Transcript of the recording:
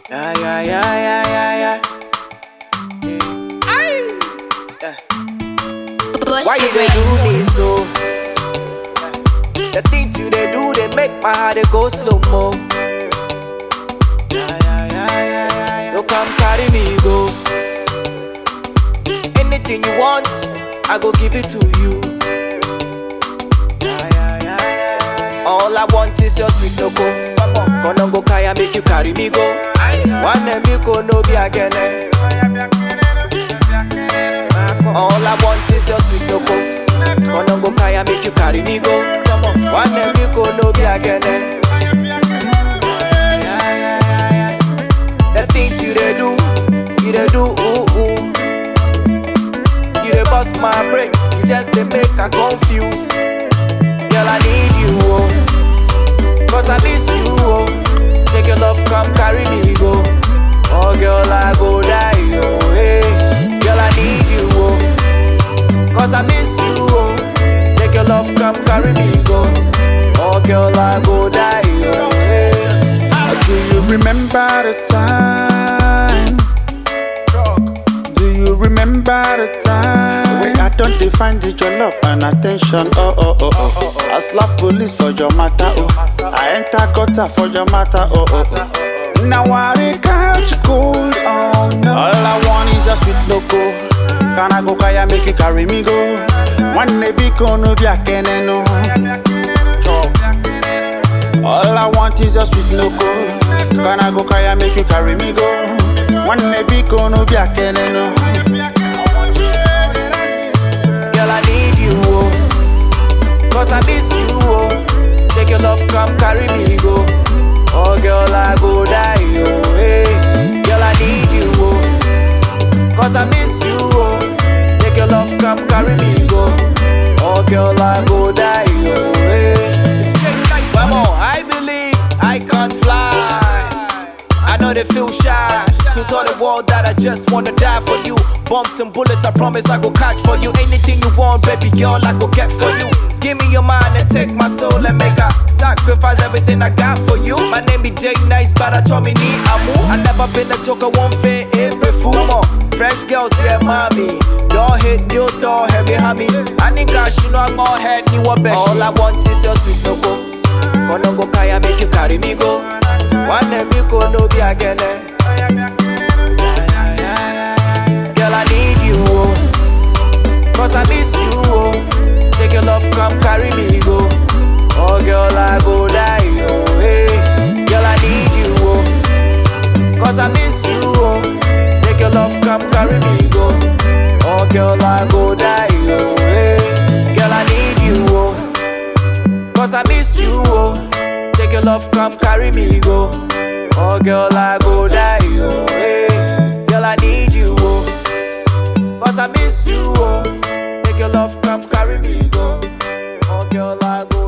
Yeah, yeah, yeah, yeah, yeah, yeah. yeah. Aye. Yeah. Why you dey do me so? The things you dey do, they make my heart dey go slow mo. Yeah, yeah, yeah, yeah, yeah, yeah. So come carry me go. Anything you want, I go give it to you. Yeah, yeah, yeah, yeah, yeah. All I want is your sweet no go. Gonna go kaya make you carry me go. One me go no be again. All I want is your sweet no go. Gonna go kaya make you carry me go. One me go no be again. The things you dey do, you dey do ooh ooh. You dey bust my brain, you just dey make I confuse. Girl, I need you, oh. Cause I miss you, oh. Take your love, come carry me, go. Oh, girl, I go die, oh, hey. Girl, I need you, oh. Cause I miss you, oh. Take your love, come carry me, go. Oh, girl, I go die, oh, hey. Do you remember the time? Do you remember the time? When I don't define it, your love and attention. Oh, oh, oh, oh. I slap police for your matter. Oh, I enter gutter for your matter. Oh, oh, oh. Now I dey catch cold. Oh, no. All I want is a sweet loco. Can I go kaya make you carry me go? One day be no be a keneno. All I want is a sweet loco. Can I go kaya make you carry me go? One day be no be a keneno. Girl, I need you, oh. Cause I miss you, oh. Take your love, come carry me, go. Oh, girl, I go die, oh, hey. Girl, I need you, oh. Cause I miss you, oh. Take your love, come carry me, go. Oh, girl, I go die, oh, hey. One more, I believe I can fly. I know they feel shy to tell the world that I just wanna die for you. Bumps and bullets, I promise I go catch for you. Anything you want, baby girl, I go get for you. Give me your mind and take my soul and make a sacrifice everything I got for you. My name be Jay Nice, but I told me need amu. I never been a joker, won't fit every fool. More fresh girls here, mommy. Don't hit new door, heavy hammy. I need cash, you know I'm all head, you a best. All I want is your sweet no go. Gonna go kaya make you carry me go. One day me go no be again. Girl, I need you, oh. Cause I miss you, oh. Take your love, come carry me, go. Oh, girl, I go die, oh, hey. Girl, I need you, oh. Cause I miss you, oh. Take your love, come carry me, go. Oh, girl, I go die, oh, hey. Girl, I need you, oh. Cause I miss you, oh. Take your love, come carry me, go. Oh, girl, I go die, oh, hey. Girl, I need you, oh. Cause I miss you, oh. Take your love, come carry me, go. Oh, girl, I go